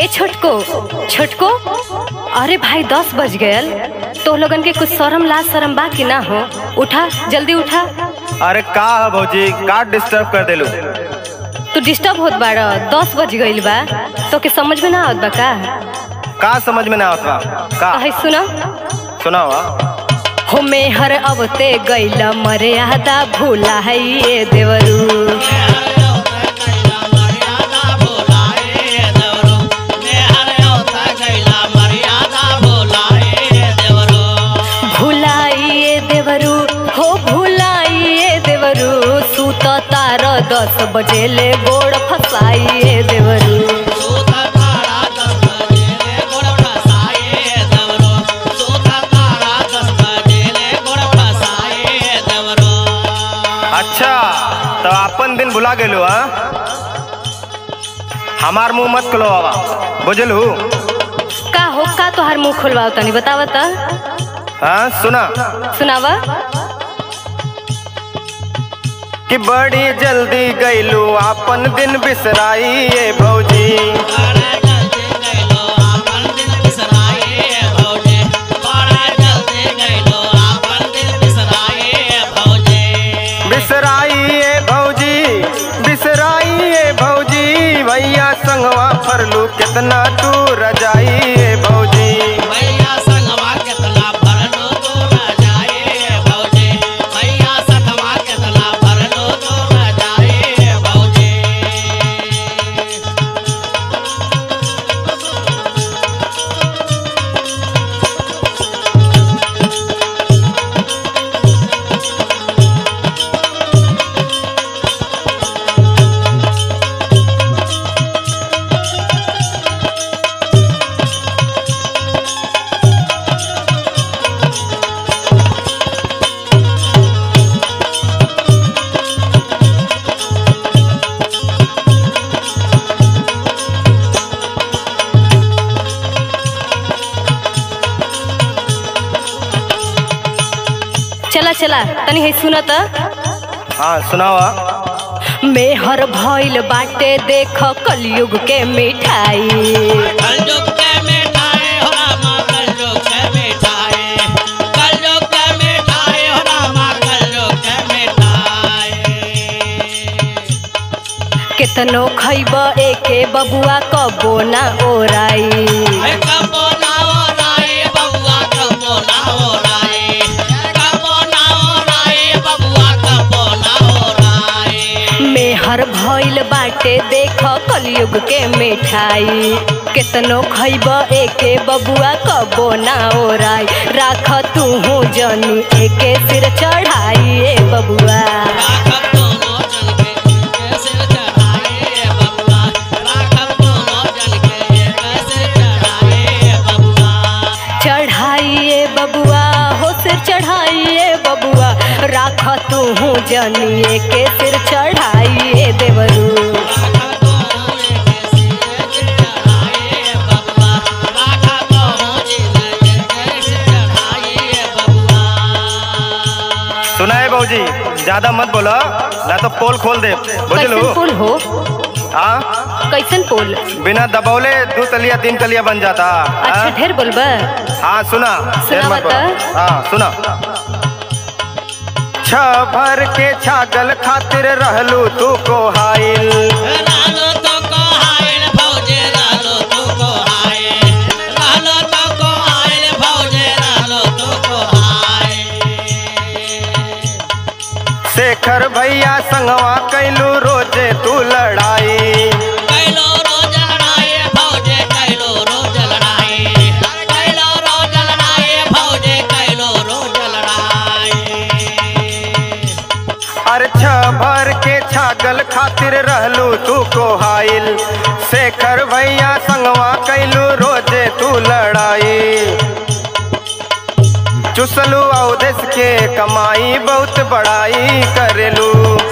ए छोटको छोटको अरे भाई दस बज गयल तो लोगन के कुछ शरम लाज शरम बा कि ना हो उठा जल्दी उठा अरे का है भौजी का डिस्टर्ब कर देलू तू डिस्टर्ब होत बाड़ दस बज गईल बा तो के समझ में ना आवत बा का का समझ में ना आवत बा का है सुना सुनावा हो मेहर अवते गईल मर्यादा भूला है ये देवरू भुलाइए देवरू हो भुलाइए देवरू सूत तार दस बजे ले गोड़ फसाइए देवरू अच्छा तो अपन दिन भुला गेलू हाँ हमार मुंह मत खुलो बाबा बुझलू का हो का तोहार मुंह खुलवाओ तनी बतावा त हाँ सुना सुनावा कि बड़ी जल्दी गईलू अपन दिन बिसराई ये भौजी बिसराई ये भौजी बिसराई ये भौजी भैया संगवा फरलू कितना तू रजाई ये भौजी चला चला तनी है सुना त हाँ सुनावा मेहर भइल बाटे देख कलयुग के मिठाई केतनो खैब एके बबुआ कबो ना ओराई मेहर भइल बाटे देख कलयुग के मिठाई केतनो खैब एके बबुआ कबो ना ओराई राख तू जनी एके सिर चढ़ाई ए बबुआ चढ़ाइए बबुआ हो सिर चढ़ाइए बबुआ राख तू जनिए के सिर चढ़ाइए देवरू सुना है भौजी ज्यादा मत बोलो ना तो पोल खोल दे बुझलू कैसन पुल हो हाँ कैसन पुल बिना दबौले दो तलिया तीन तलिया बन जाता अच्छा हाँ? ढेर बोलबा हाँ सुना देर सुनावा मत बोलो। त। हाँ सुना छ भर के छागल खातिर रहलू तू को हाइल शेखर भैया संगवा कैलू रोजे तू लड़ाई अरे छ भर के छागल खातिर रहलू तू को हाइल शेखर भैया संगवा कैलू रोजे तू लड़ाई चुसलू अवदेश के कमाई बहुत बड़ाई करेलू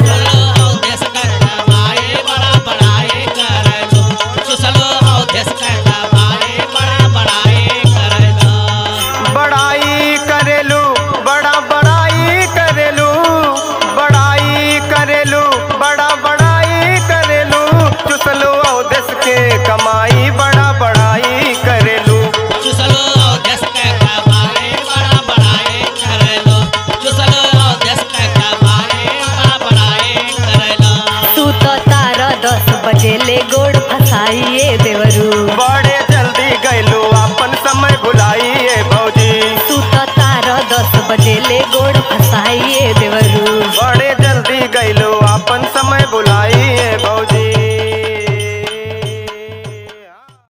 बड़ाई करेलू बड़ा बड़ाई करेलू बड़ाई करेलू बड़ा बड़ाई करेलू चुसलू अवदेश के कमाई बड़ा बड़ा गोड़ फसाइए